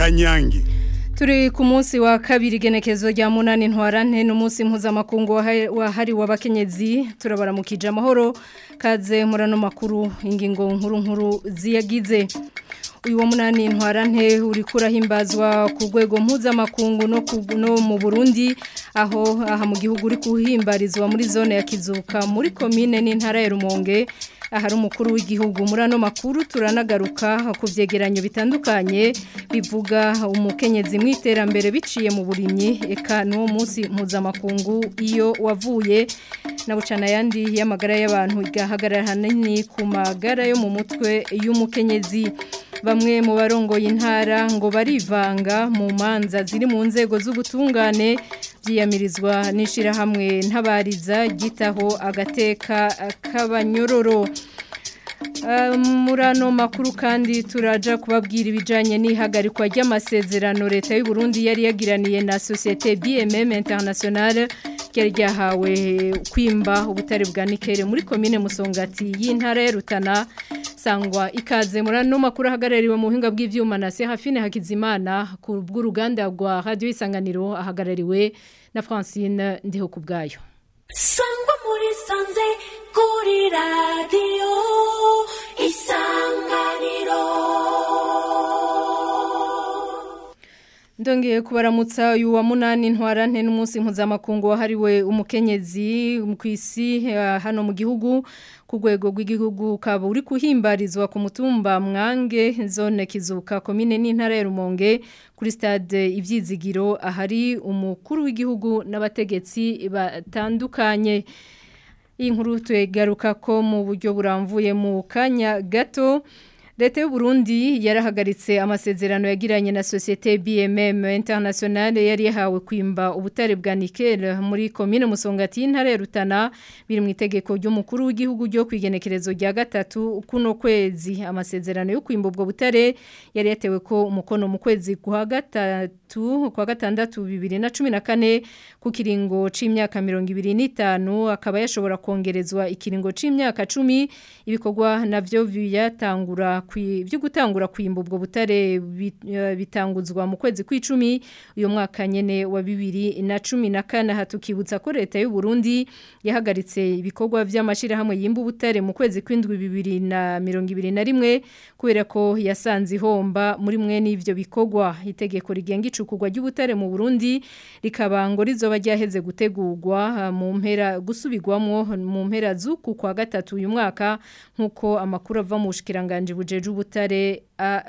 kanyange Turi ku munsi wa kabiri genekezo rya munani ntwarante n'umunsi mpuzamakungu wahariwe abakenyezi turabaramukije amahoro kaze murano makuru ingingo nkuru nkuru ziyagize uyu wa munani ntwarante uri kurahimbazwa ku rwego mpuzamakungu no, no mu Burundi aho aha mu gihugu uri kuhimbarizwa muri zone ya Kizuka muri komine n'intara ya Rumonge ahari umukuru w'igihugu muri ano makuru turanagaruka ku byegeranyo bitandukanye bivuga umukenyezi mu iterambere biciye mu burimyi eka n'uwo munsi mpuzamakungu iyo wavuye na bucana yandi y'amagara y'abantu igahagarara hanini ku magara yo mu mutwe y'umukenyezi bamwe mu barongoye intara ngo barivanga mu manza ziri mu nzego z'ubutungane byiyamirizwa n'ishyirahamwe ntabariza gitaho agateka k'abanyororo muri ano makuru kandi turaja kubabwira ibijyanye n'ihagarikwa ry'amasezerano leta y'u Burundi yari yagiraniye na sosiyete BMM International ryari ryahawe kwimba ubutare bwa nikere muri komine musongati y'intara ya Rutana sangwa ikaze muri ano makuru ahagarariwe mu buhinga bw'ibyuma na Serafine Hakizimana ku bw'uruganda rwa radiyo isanganiro ahagarariwe na Francine ndiho ku bwayo sangwa muri sanze kuri radiyo isanganiro Ndongeye kubaramutsa uyu wa munani ntwarante n'umunsi mpuzamakungu wahariwe umukenyezi ku isi hano mu gihugu ku rwego rw'igihugu ukaba uri kuhimbarizwa ku mutumba mwange zone kizuka komine n'intara ya rumonge kuri stade ibyizigiro ahari umukuru w'igihugu n'abategetsi batandukanye iyi nkuru twegaruka ko mu buryo buramvuye mu kanya gato Leta y'u Burundi yarahagaritse amasezerano yagiranye na societe BMM International yari yahawe kwimba ubutare bwa nickel muri commune Musongati intare Rutana biri mu itegeko ry'umukuru w'igihugu ryo kwigenekerezo rya gatatu kuno kwezi amasezerano yo kwimba ubwo butare yari yatewe ko umukono mu kwezi kwa gatatu kwa gatandatu 2014 ku kiringo c'imyaka 25 akaba yashobora kongerezwa ikiringo c'imyaka 10 ibikorwa navyo byatangura byo gutangura kwimba ubwo butare bitanguzwa mu kwezi kw'icumi uyu mwaka nyene wa bibiri na cumi na kane hatukibutsa ko leta y'u Burundi yahagaritse ibikorwa by'amashirahamwe yimba ubutare mu kwezi kw'indwi bibiri na mirongo ibiri na rimwe kubera ko yasanze ihomba muri mwe n'ivyo bikorwa itegeko rigenga icukurwa ry'ubutare mu Burundi rikaba ngo rizoba ryaheze gutegurwa mu mpera gusubirwamwo mu mpera z'uku kwa gatatu uyu mwaka nk'uko amakuru ava mu bushikiranganje buje ubutare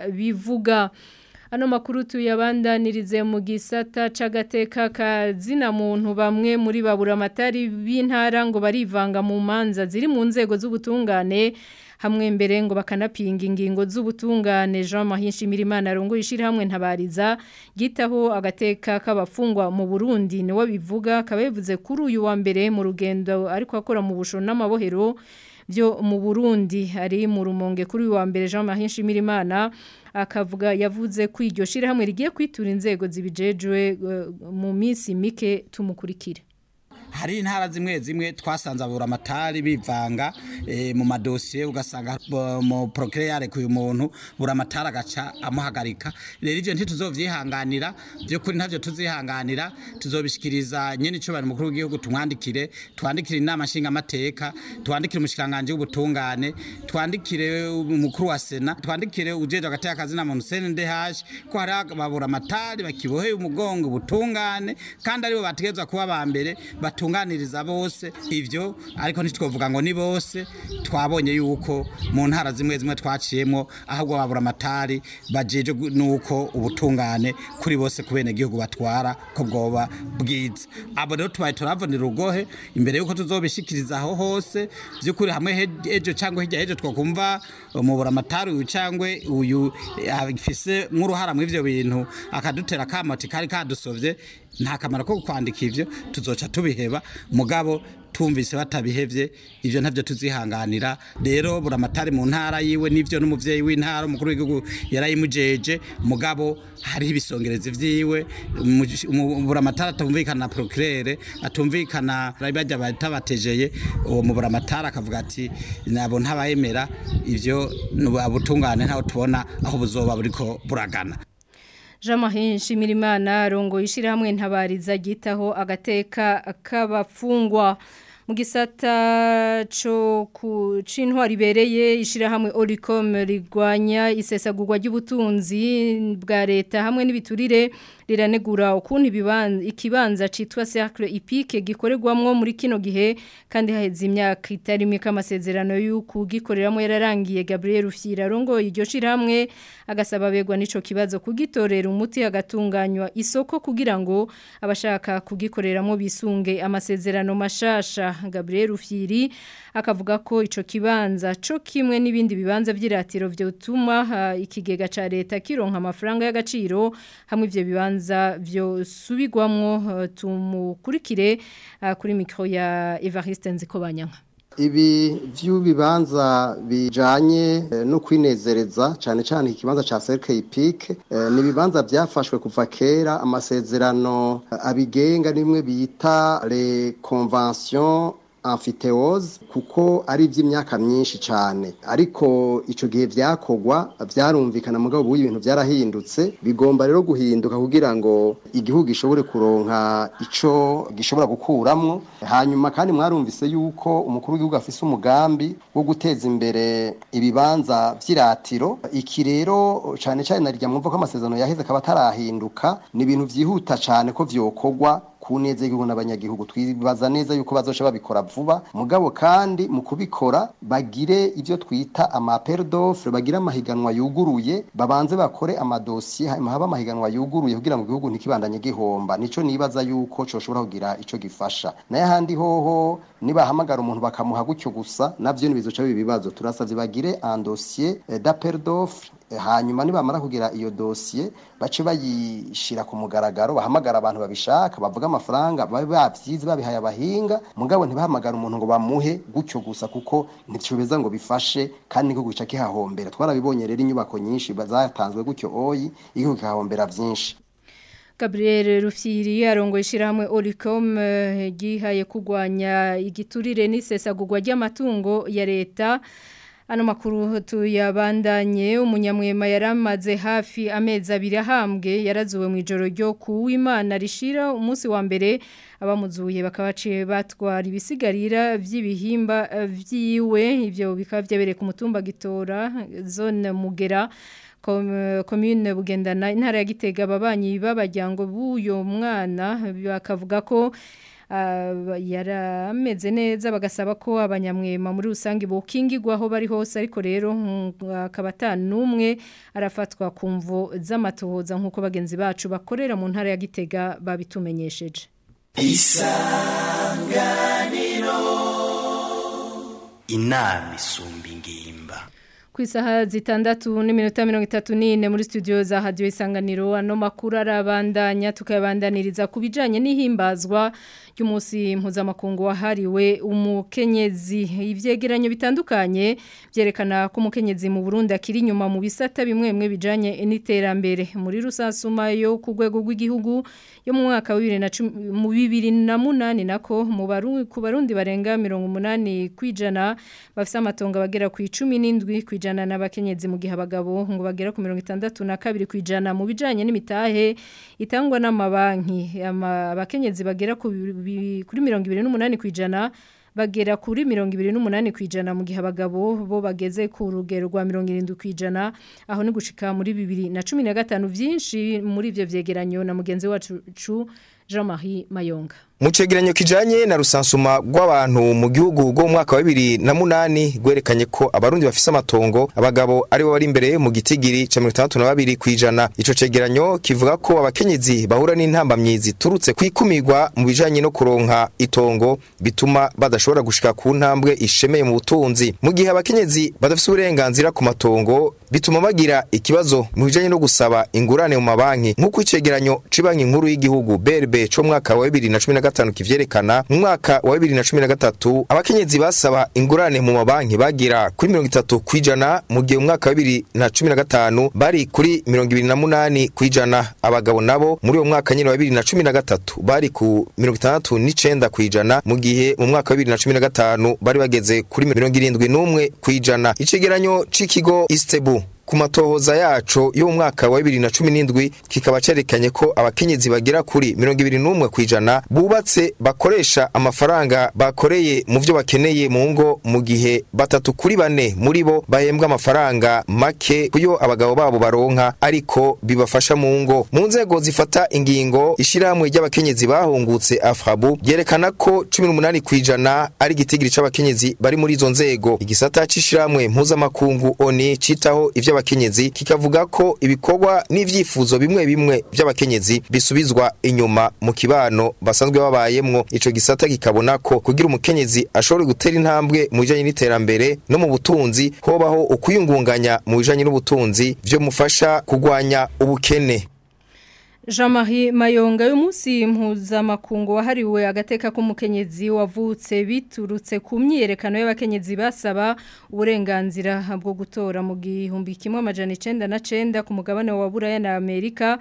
bivuga ano makuru tuyabandanirize mu gisata c'agateka kazina muntu bamwe muri babura amatari b'intara ngo barivanga mu manza ziri mu nzego z'ubutungane hamwe mbere ngo bakanapinga ingingo z'ubutungane Jean Mahinshi Mirimana rongo ishira hamwe ntabariza gitaho agateka k'abafungwa mu Burundi niwe bivuga kabevuze kuri uyu wa mbere mu rugendo ariko akora mu busho n'amabohero byo mu Burundi ari mu rumonge kuri wa mbere Jean Marie Nshimirimana akavuga yavuze ko iryo shirahamwe rigiye kwitura inzego zibijejwe uh, mu minsi mike tumukurikire hari intara zimwe zimwe twasanze abura amatari bivanga e, mu madosiye ugasanga mu procureur yarekuye umuntu bura amatari agaca amuhagarika rero ivyo ntituzovyihanganira byo kuri ntavyo tuzihanganira tuzobishikiriza nyene ico bari mukuru w'igihugu tumwandikire twandikire inama nshinga amateka twandikire umushikanganje w'ubutungane twandikire umukuru wa sena twandikire ujeje agateka kazi na muntu CNDH ko hari ababura amatari bakiboheye umugongo ubutungane kandi aribo bategezwa kuba ba mbere batunganiriza bose ivyo ariko ntitwovuga ngo ni bose twabonye yuko mu ntara zimwe zimwe twaciyemo ahubwo babura amatari bajeje nuko ubutungane kuri bose kubene gihugu batwara ko bwoba bwiza abo rero tubaye turavunira urugohe imbere yuko tuzobishikiriza aho hose byukuri hamwe ejo cyangwa hirya ejo twakumva umubura amatari uyu cyangwa uyu afise nk'uruhara mu ivyo bintu akadutera kamati kari kadusovye nta kamaro ko kwandika ivyo tuzoca tubiheba mugabo tumvise batabihevye ivyo ntavyo tuzihanganira rero buramatari mu ntara yiwe nivyo n'umuvyeyi w'intara umukuru w'igihugu yarayimujeje mugabo hariho ibisongerezi vyiwe buramatari atumvikana na procureur atumvikana bajya batabatejeye uwo mu buramatari akavuga ati nabo ntabayemera ivyo abutungane ntaho tubona aho buzoba buriko buragana Jean-Marie Nshimirimana rongo ishirahamwe ntabariza gitaho agateka k'abafungwa mu gisata cyo ku cintwari bereye ishirahamwe Olicom rigwanya isesagurwa ry'ubutunzi bwa leta hamwe n'ibiturire riranegura ukuntu ibibanza ikibanza citwa Cercle Epique gikorerwamwo muri kino gihe kandi haheze imyaka itari mike amasezerano y'uko gikoreramo yararangiye Gabriel Rufyira rongo iryo shiramwe agasaba begwa nico kibazo kugitorera umuti agatunganywa isoko kugira ngo abashaka kugikoreramo bisunge amasezerano mashasha Gabriel Rufyiri akavuga ko ico kibanza co kimwe n'ibindi bibanza vy'iratiro vyotuma uh, ikigega ca leta kironka amafaranga y'agaciro hamwe ivyo bibanza vyo subigwamwo uh, tumukurikire uh, kuri mikro ya Evariste Nzikobanyanka ibi vy'ubibanza bijanye eh, no kwinezereza cyane cyane ikibanza ca Cercle Epic eh, ni bibanza byafashwe kuva kera amasezerano eh, abigenga nimwe bita les conventions amfiteoze kuko ari iby'imyaka myinshi cyane ariko icyo gihe byakogwa byarumvikana mugabo ubu ibintu byarahindutse bigomba rero guhinduka kugira ngo igihugu gishobore kuronka icyo gishobora gukuramwo hanyuma kandi mwarumvise yuko umukuru w'igihugu afise umugambi wo guteza imbere ibibanza by'iratiro iki rero cyane cyane narirya mwumva ko amasezerano yaheze akaba atarahinduka ni ibintu byihuta cyane ko vyokogwa ku neza y'igihugu n'abanyagihugu twibaza neza yuko bazoca babikora vuba mugabo kandi mu kubikora bagire ibyo twita amapere d'offre bagire amahiganwa yuguruye babanze bakore amadosiye hanyuma habe amahiganwa yuguruye kugira ngo igihugu ntikibandanye gihomba nico nibaza yuko coshobora kugira ico gifasha naye ahandi hoho nibahamagara umuntu bakamuha gutyo gusa navyo nibizoca bibibazo turasavye bagire un dossier d'appel d'offre hanyuma nibamara kugira iyo dosiye bace bayishira ku mugaragaro bahamagara abantu babishaka bavuga amafaranga babe bavyize babihaye abahinga mugabo ntibahamagara umuntu ngo bamuhe gutyo gusa kuko nticobeza ngo bifashe kandi niko gica kihahombera twarabibonye rero inyubako nyinshi zatanzwe gutyo oyi igihugu kihahombera vyinshi Gabriel Rufyiri arongoye ishirahamwe Olicom gihaye kugwanya igiturire n'isesagurwa ry'amatungo ya leta Ano makuru tuyabandanye umunyamwema yaramaze hafi amezi abiri ahambwe yarazuwe mu ijoro ryo kuwimana rishira umunsi wa mbere abamuzuye bakabaciye batwara ibisigarira vy'ibihimba vyiwe ivyo bikaba vyabereye ku mutumba gitora zone mugera commune bugendana intara ya Gitega ababanyi b'abajyango b'uyo mwana bakavuga ko yarameze neza bagasaba ko abanyamwema muri rusange bokingirwaho bari hose ariko rero akaba atanumwe arafatwa ku mvo z'amatohoza nk'uko bagenzi bacu bakorera mu ntara ya Gitega babitumenyesheje isanganiro inama isumba ingimba ku isaha zitandatu n'iminota mirongo itatu n'ine muri studio za hadiyo isanganiro ano makuru arabandanya tukayabandaniriza ku bijyanye n'ihimbazwa ry'umunsi mpuzamakungu wahariwe umukenyezi ibyegeranyo bitandukanye byerekana ko umukenyezi mu Burundi akiri inyuma mu bisata bimwe bimwe bijyanye n'iterambere muri rusansuma yo ku rwego rw'igihugu yo mu mwaka wa bibiri na munani nako ku barundi barenga mirongo umunani ku ijana bafite amatongo bagera ku icumi n'indwi ku ijana n'abakenyezi mu gihe abagabo ngo bagera ku mirongo itandatu na kabiri ku ijana mu bijyanye n'imitahe itangwa n'amabanki abakenyezi bagera kuri mirongo ibiri n'umunani ku ijana bagera kuri mirongo ibiri n'umunani ku ijana mu gihe abagabo bo bageze ku rugero rwa mirongo irindwi ku ijana aho ni gushika muri bibiri na cumi na gatanu byinshi muri ibyo byegeranyo na mugenzi wacu Jean Marie Mayonga mu cegeranyo kijanye na rusansuma rw'abantu mu gihugu go mu mwaka wa bibiri na munani gwerekanye ko abarundi bafise amatongo abagabo ari bo bari imbere mu gitigiri ca mirongo itandatu na babiri kw'ijana ico cegeranyo kivuga ko abakenyezi bahura n'intambamyi ziturutse kwikumirwa mu bijanye no kuronka itongo bituma badashobora gushika ku ntambwe ishemeye mu butunzi mu gihe abakenyezi badafise uburenganzira ku matongo bituma bagira ikibazo mu bijanye no gusaba ingurane mu mabanki nk'uko icegeranyo c'ibanki nkuru y'igihugu BRB co mwaka wa bibiri na cumi na gatanu kivyerekana mu mwaka wa bibiri na cumi na gatatu abakenyezi basaba ingurane mu mabanki bagira kuri mirongo itatu kw'ijana mu gihe mu mwaka wa bibiri na cumi na gatanu bari kuri mirongo ibiri na munani kw'ijana abagabo nabo muri uwo mwaka nyine wa bibiri na cumi na gatatu bari ku mirongo itandatu n'icenda kw'ijana mu gihe mu mwaka wa bibiri na cumi na gatanu bari bageze kuri mirongo irindwi n'umwe kw'ijana icegeranyo c'ikigo istebu ku matohoza yaco yo mu mwaka wa 2017 kikaba cerekanye ko abakenyezi bagera kuri 21 kwijana bubatse bakoresha amafaranga bakoreye mu vyo bakeneye mu ngo mu gihe batatu kuri bane muri bo bahembwa amafaranga make kuyo abagabo babo baronka ariko bibafasha mu ngo mu nzego zifata ingingo ishiramwe ry'abakenyezi bahungutse afrabu yerekana ko 18 kwijana ari gitigiri c'abakenyezi bari muri izo nzego igisata c'ishiramwe mpuzamakungu oni citaho ivy'abakenyezi kikavuga ko ibikorwa n'ivyifuzo bimwe bimwe vy'abakenyezi bisubizwa inyuma mu kibano basanzwe babayemwo ico gisata kikabona ko kugira umukenyezi ashobore gutera intambwe mu bijanye n'iterambere no mu butunzi hobaho ukuyungunganya mu bijanye n'ubutunzi vyo mufasha kugwanya ubukene Jean-Marie Mayonga y'umunsi mpuzamakungu wahariwe agateka k'umukenyezi wavutse biturutse ku myiyerekano y'abakenyezi basaba uburenganzira bwo gutora mu gihumbi kimwe amajana 99 ku mugabane wa Buraya na Amerika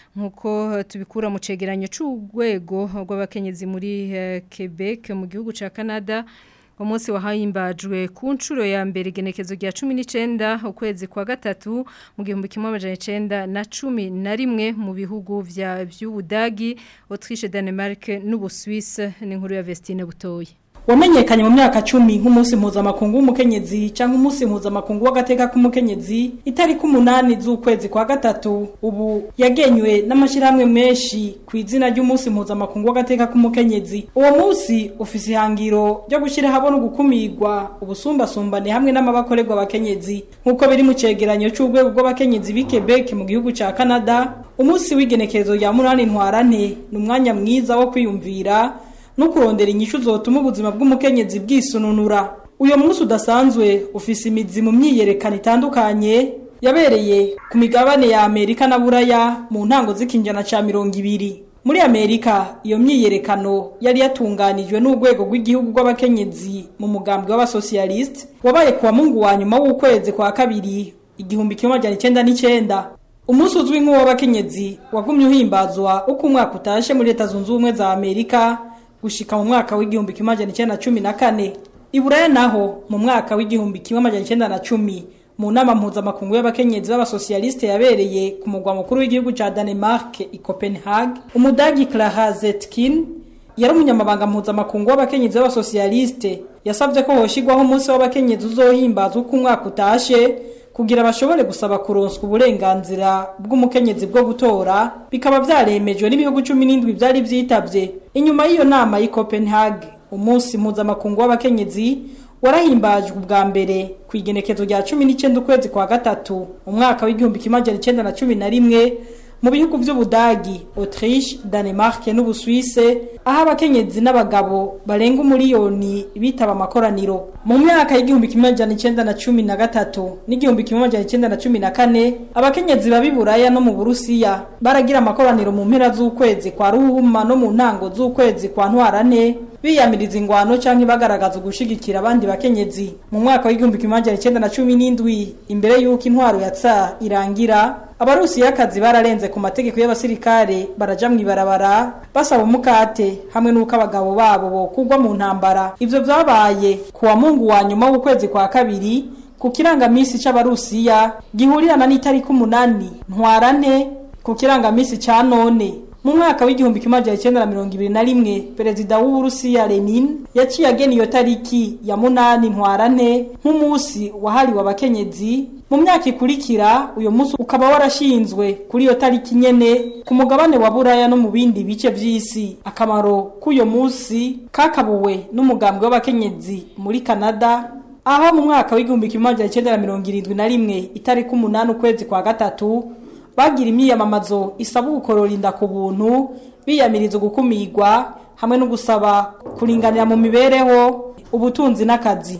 nkuko tubikura mu cegeranyo c'urwego rw'abakenyezi muri uh, Quebec mu gihugu ca Canada umunsi wahimbajwe ku nshuro ya mbere igenekezo rya 19 ukwezi kwa gatatu mu gihumbi kimwe amajana 9 na 10 na rimwe mu bihugu vya vy'Ubudagi Autriche Denmark n'Ubusuisse n'inkuru ya Vestine Butoyi wamenyekanye mu myaka cumi nk'umunsi mpuzamakungu w'umukenyezi cyangwa umunsi mpuzamakungu w'agateka k'umukenyezi itariki umunani z'ukwezi kwa gatatu ubu yagenywe n'amashyirahamwe menshi ku izina ry'umunsi mpuzamakungu w'agateka k'umukenyezi uwo munsi ufise ihangiro ryo gushyira habona gukumirwa ubusumbasumbane hamwe n'amabakorerwa abakenyezi nk'uko biri mu cegeranyo c'urwego rw'abakenyezi b'i Quebec mu gihugu ca Canada umunsi w'igenekerezo rya munani ntwarante ni umwanya mwiza wo kwiyumvira no kurondera inyishu zotuma ubuzima bw'umukenyezi bwisununura uyo munsi udasanzwe ufise imizi mu myiyerekano itandukanye yabereye ku migabane ya Amerika na Buraya mu ntango z'ikinjana ca mirongo ibiri muri Amerika iyo myiyerekano yari yatunganijwe n'urwego rw'igihugu rw'abakenyezi mu mugambi w'abasocialiste wabaye kuwa mungu wa nyuma w'ukwezi kwa kabiri igihumbi kimwe amajana icenda n'icenda umunsi uzwi nk'uw'abakenyezi wagumye uhimbazwa uko umwaka utashe muri leta zunze ubumwe za Amerika gushika mu mwaka w'igihumbi kimwe amajana icenda na cumi na kane iburaya naho mu mwaka w'igihumbi kimwe amajana icenda na cumi mu nama mpuzamakungu y'abakenyezi b'abasosiyaliste yabereye ku mugwa mukuru w'igihugu ca Danemark i Copenhagen umudagi Clara Zetkin yari umunyamabanga mpuzamakungu w'abakenyezi b'abasosiyaliste yasabye ko hoshigwaho umunsi w'abakenyezi uzohimbazwa uko umwaka utashe kugira bashobore gusaba kuronswa uburenganzira bw'umukenyezi bwo gutora bikaba vyaremejwe n'ibihugu 17 byari vyitavye inyuma y'iyo nama y'i Copenhagen umunsi mpuzamakungu w'abakenyezi warahimbajwe ubwa mbere ku igenekezo rya 19 ukwezi kwa gatatu umwaka w'igihumbi kimwe amajana icenda na cumi na rimwe mu bihugu vy'Ubudagi, Autriche, Danemark n'Ubusuwise aho abakenyezi n'abagabo barenga umuriyoni bitaba amakoraniro. Mu myaka y'igihumbi kimwe amajana icenda na cumi na gatatu n'igihumbi kimwe amajana icenda na cumi na kane abakenyezi babi Buraya no mu Burusiya baragira amakoraniro mu mpera z'ukwezi kwa Ruhuma no mu ntango z'ukwezi kwa Ntwarane biyamiriza ingwano canke bagaragaza ugushigikira abandi bakenyezi mu mwaka w'igihumbi kimwe amajana icenda na cumi n'indwi imbere y'uko intwaro ya tsa irangira abarusiyakazi bararenze ku mategeko y'abasirikare baraja mw'ibarabara basaba umukate hamwe n'uko abagabo babo bokugwa mu ntambara ivyo vyabaye ku wa mungu wa nyuma w'ukwezi kwa kabiri ku kirangamisi c'abarusiya gihurirana n'itariki umunani ntwarante ku kirangamisi ca none mu mwaka w'igihumbi kimwe amajana icenda na mirongo ibiri na rimwe perezida w'uburusiya lenin yaciye agena iyo tariki ya munani ntwarante nk'umunsi wahariwe abakenyezi mu myaka ikurikira uyu munsi ukaba warashinzwe kuri iyo tariki nyene ku mugabane wa buraya no mu bindi bice vy'isi akamaro k'uyo munsi kakabuwe n'umugambi w'abakenyezi muri canada aho mu mwaka w'igihumbi kimwe amajana icenda na mirongo irindwi na rimwe itariki umunani ukwezi kwa gatatu bagira imyiyamamazo isaba gukorora inda ku buntu biyamiriza gukumirwa hamwe no gusaba kuringanira mu mibereho ubutunzi n'akazi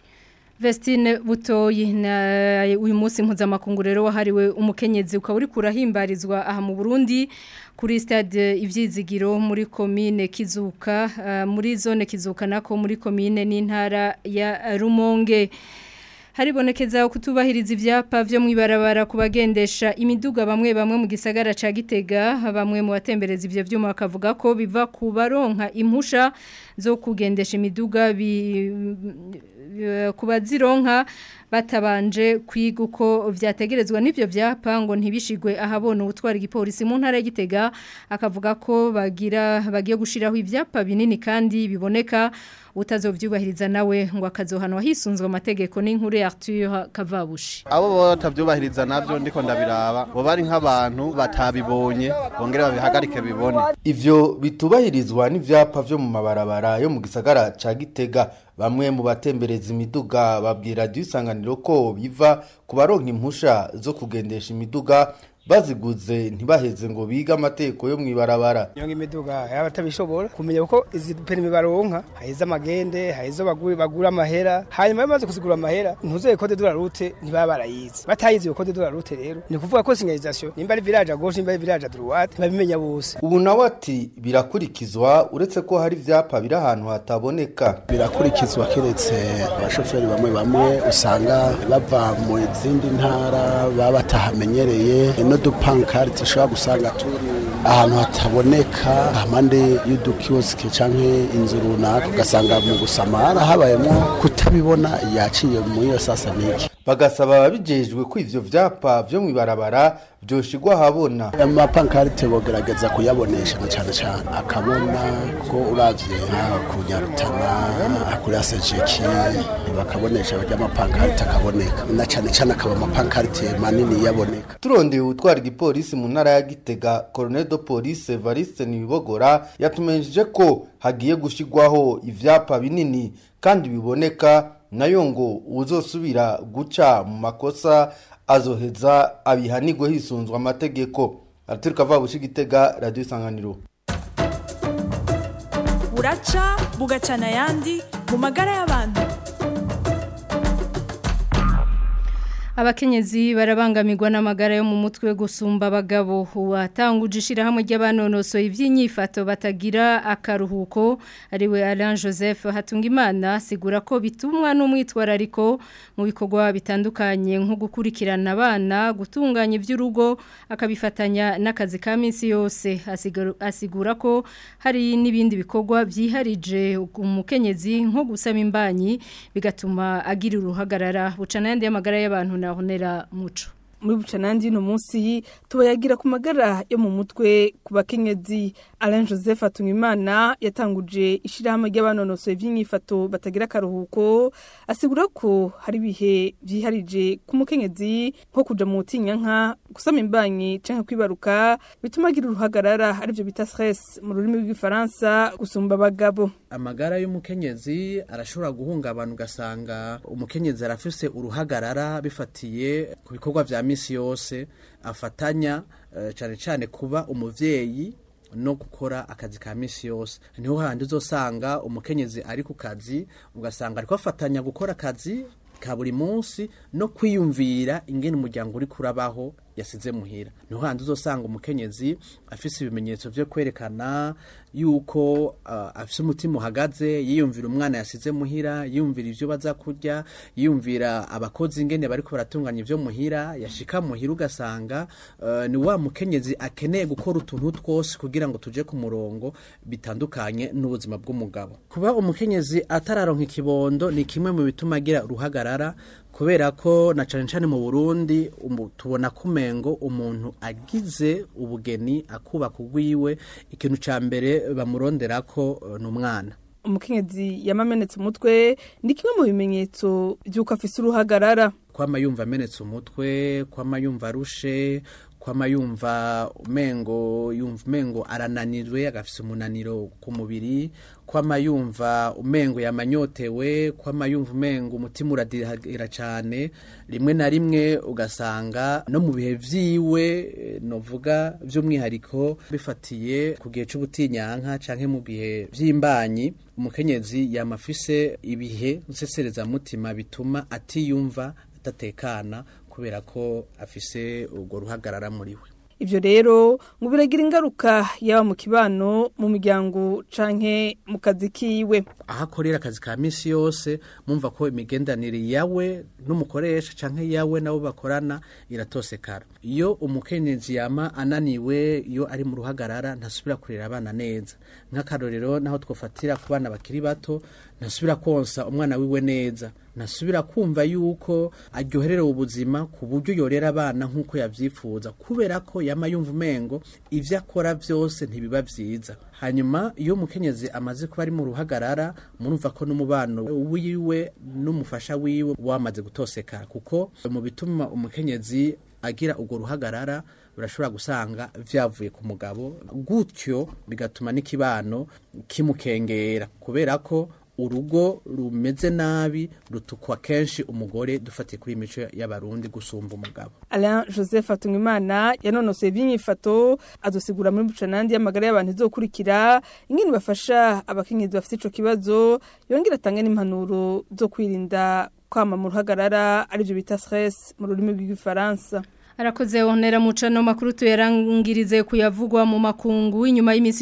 Vestine Butoyi na uyu munsi mpuzamakungu rero wahariwe umukenyezi ukaba uri kurahimbarizwa aha mu Burundi kuri stade ivyizigiro muri commune Kizuka uh, muri zone Kizuka nako muri commune n'intara ya Rumonge haribonekeza kutubahiriza ivyapa vyo mwibarabara kubagendesha imiduga bamwe bamwe mu gisagara ca Gitega bamwe mu batembereza ivyo vyuma bakavuga ko biva ku baronka impusha zo kugendesha imiduga bi kubazironka batabanje kwiga uko vyategerezwa n'ivyo vyapa ngo ntibishigwe ahabona ubutwara igipolisi mu ntara y'Igitega akavuga ko bagira bagiye gushiraho ivyapa binini kandi biboneka utazovyubahiriza nawe ngo akazohanwa hisunzwe amategeko n'inkuru ya Arthur Kavabushi abo batavyubahiriza navyo ndiko ndabiraba bo bari nk'abantu batabibonye bongere babihagarike bibone ivyo bitubahirizwa n'ivyapa vyo mu mabarabara yo mu gisagara ca Gitega bamwe mu batembereza imiduga babwira dusanganiro ko biva ku baronka impusha zo kugendesha imiduga baziguze ntibaheze ngo bige amategeko yo mwibarabara nyonga imiduga yaba atabishobora kumenya uko izi perimi baronka haheze amagende haheze bagura bagura amahera hanyuma bamaze kuzigura amahera ntuzoye code de la route ntibaba barayize batayize iyo code de la route rero ni kuvuga ko signalisation nimba ari village à gauche nimba ari village à droite babimenya bose ubu nawe ati birakurikizwa uretse ko hari ivyapa biri ahantu hataboneka birakurikizwa kiretse abashoferi bamwe bamwe usanga bava mu zindi ntara baba batahamenyereye n'udupankarite ushobora gusanga turi ahantu hataboneka hampande y'udukiyosike canke inzu runaka ugasanga mu gusamara habayemo kutabibona yaciye muri iyo sasa niki bagasaba ababijejwe ko ivyo vyapa vyo mwibarabara vyoshigwa ahabona amapankarite bogerageza kuyabonesha na cane cane akabona ko uravye nka ku nyarutana kuri asejeki bakabonesha barya amapankarite akaboneka na cane cane akaba amapankarite manini yaboneka turondeye utwara igipolisi mu ntara ya gitega colonel de police evariste nibibogora yatumenyesheje ko hagiye gushigwaho ivyapa binini kandi biboneka nayo ngo uzosubira guca mu makosa azoheza abihanirwe hisunzwe amategeko araturuka va bushi gitega radio isanganiro buraca bugacana ayandi mu magara y'abantu Abakenyezi barabangamirwa n'amagara yo mu mutwe gusumba abagabo watanguje ishirahamwe ry'abanonosoye ivy'inyifato batagira akaruhuko ariwe Alain Joseph Hatungimana sigura ko bitumwa n'umwitwarariko mu bikorwa bitandukanye nko gukurikirana abana gutunganya ivy'urugo akabifatanya n'akazi ka minsi yose asigura, asigura ko hari n'ibindi bikorwa vyiharije umukenyezi nko gusama imbanyi bigatuma agira uruhagarara bucana yandi y'amagara y'abantu honera muco muri bucanandi no munsi tubayagira ku magara yo mu mutwe ku bakenyezi Alain Joseph Atungimana yatanguje ishirahamwe ry'abanonosoye vy'inyifato batagira karuhuko asigura ko hari bihe vyiharije ku mukenyezi nko kuja mu nka gusama imbanyi canke kwibaruka bituma agira uruhagarara arivyo bita stress mu rurimi rw'ifaransa gusumba abagabo amagara y'umukenyezi arashobora guhungabana ugasanga umukenyezi arafise uruhagarara bifatiye ku bikorwa vya misi yose afatanya uh, cane cane kuba umuvyeyi no gukora akazi ka misi yose niho handi uzosanga umukenyezi ari ku kazi ugasanga ariko afatanya gukora akazi ka buri munsi no kwiyumvira ingene umuryango uri kurabaho yasize muhira niho handi uzosanga umukenyezi afise ibimenyetso vyo kwerekana yuko uh, afise umutima uhagaze yiyumvira umwana yasize muhira yiyumvira ivyo baza kurya yiyumvira abakozi ingene bariko baratunganya ivyo muhira yashika muhira ugasanga uh, ni wa mukenyezi akeneye gukora utuntu twose kugira ngo tuje ku murongo bitandukanye n'ubuzima bw'umugabo kuba umukenyezi atararonka ikibondo ni kimwe mu bituma agira uruhagarara kubera ko na cane cane mu Burundi umu, tubona kumengo umuntu agize ubugeni akubaka ugwiwe ikintu ca mbere bamuronderako uh, n'umwana umukenyezi yamamenetse umutwe ni kimwe mu bimenyetso by'uko afise uruhagarara kwama yumva amenetse umutwe kwama yumva arushe kwama yumva umengo yumva umengo arananirwe agafise umunaniro ku mubiri kwama yumva umengo yamanyotewe kwama yumva umengo umutima uradira cyane rimwe na rimwe ugasanga no mu bihe vyiwe novuga by'umwihariko bifatiye ku gihe c'ubutinyanka canke mu bihe vy'imbanyi umukenyezi yamafise ibihe nsesereza mutima bituma atiyumva atatekana kubera ko afise urwo ruhagarara muri we ivyo rero ngo biragira ingaruka yaba mu kibano mu miryango canke mu kazi kiwe aho akorera akazi ka misi yose mumva ko imigendanire yawe n'umukoresha canke yawe nabo bakorana iratosekara iyo umukenyezi yama ananiwe iyo ari mu ruhagarara ntasubira kurera abana neza nk'akarorero naho twofatira ku bana bakiri bato ntasubira konsa umwana wiwe neza ntasubira kumva yuko aryohererewe ubuzima ku buryo yorera abana nk'uko yabyifuza kubera ko yama yumva umengo ibyo akora byose ntibiba byiza hanyuma iyo umukenyezi amaze kuba ari mu ruhagarara murumva ko n'umubano wiwe n'umufasha wiwe wamaze gutosekara kuko mu bituma umukenyezi agira urwo ruhagarara urashobora gusanga vyavuye ku mugabo gutyo bigatuma n'ikibano kimukengera kubera ko urugo rumeze nabi rutukwa kenshi umugore dufatiye kuri imico y'abarundi gusumba umugabo Alain Joseph Atungimana yanonosoye iby'inyifato adusigura muri bucanandi y'amagara y'abantu izokurikira ingene bafasha abakenyezi bafite ico kibazo yongera atanga n'impanuro zo kwirinda kwama mu ruhagarara arivyo bita stress mu rurimi rw'igifaransa Arakoze onera mucano makuru tuyarangirize kuyavugwa mu makungu inyuma y'iminsi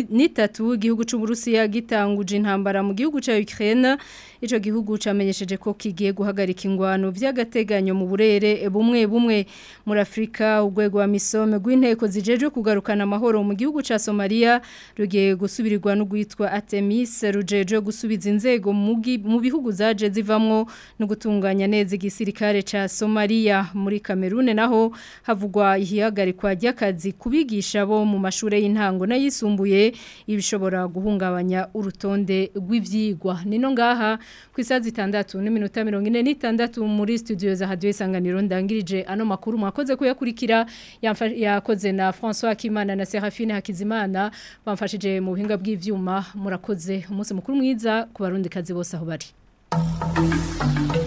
13 igihugu c'u Burusiya gitanguje intambara mu gihugu ca Ukraine ico gihugu camenyesheje ko kigiye guhagarika ingwano vy'agateganyo mu burere bumwe bumwe muri Afrika urwego wa misome rw'inteko zijeje kugarukana amahoro mu gihugu ca Somalia rugiye gusubirirwa no gwitwa Artemis rujeje gusubiza inzego mu bihugu zaje zivamwo no gutunganya neza igisirikare ca Somalia muri Cameroon naho havugwa ihihagarikwa ry'akazi kubigisha bo mu mashure y'intango n'ayisumbuye ibishobora guhungabanya urutonde rw'ivyigwa nino ngaha ku isazi itandatu n'iminota mirongo ine n'itandatu muri studio za radio isanganiro ndangirije ano makuru mwakoze kuyakurikira yakoze na François Kimana na Serafine Hakizimana bamfashije mu buhinga bw'ivyuma murakoze umunsi mukuru mwiza ku barundi kazi bose aho bari